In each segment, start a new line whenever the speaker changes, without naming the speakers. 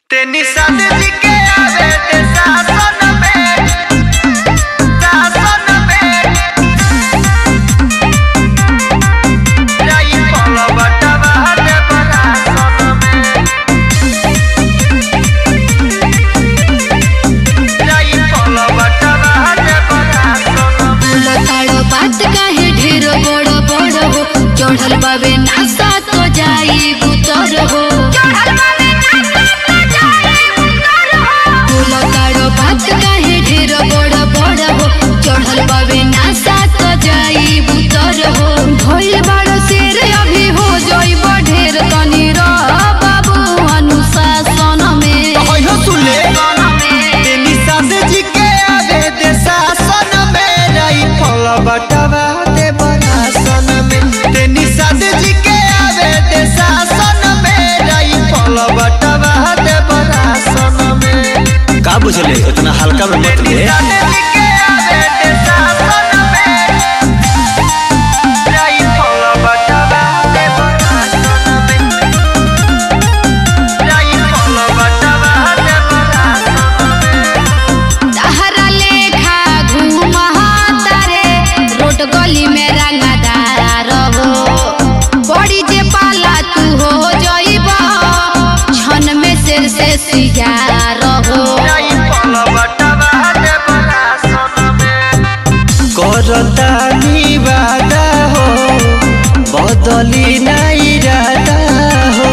तेनी साथ जी के आवे ते सासन में सासन में जाई पल बटवा दे बरासन में जाई पल बटवा दे बरासन में
लताड़ो बात काहे ढेर बड़ बड़ हो चढ़ल बाबे नासा तो जाई बुतर हो लताड़ो बात काहे ढेर बड़ बड़ हो चढ़ल बाबे नासा तो जाई बुतर हो भइल बाड़ शेर अभी हो जाइब ढेर तनी रह बाबू अनुशासन में
होयो सुले तेनी साथ जी के आवे ते सासन में जाई पल बटवा दे बरासन में तेनी साथ जी के आवे ते सासन में जाई पल बटवा दे बरासन में
का बुझले इतना हल्का में मत ले
तहरा लेखा घूमहा तारे रोड गली में रंगदार हो बड़ी जे पाला तू हो जइब छन में शेर से सियार हो
करतानी वादा हो बदली नहीं इरादा हो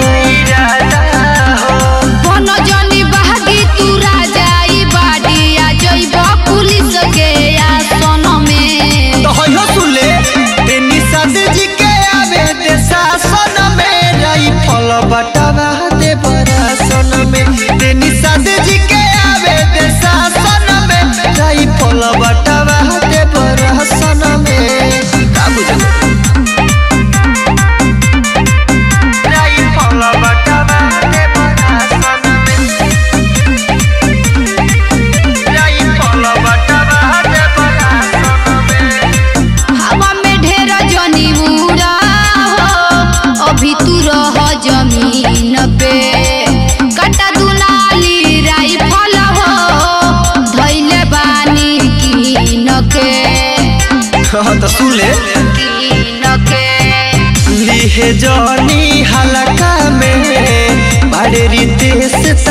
बन जनी बहागी तू राजाई बाड़ी आ जइब पुलिस के आसन में
तो होयो सुले तेनी साथ जी के आवे ते शासन में रही फल बटवा दे बरासन में तेनी साथ जी के आवे ते शासन में रही फल बटवा दे बरासन में
का बुझले
रही फल बटवा दे बरासन में रही फल बटवा दे बरासन में
हवा में ढेर जनी उड़ा हो अभी तू रह जमीन पे कटा दुनाली राइफल हो धैले बानी कीन के
हाँ तो सुन ले
कीन के
लिहे जनी हलका में बड़े रीते से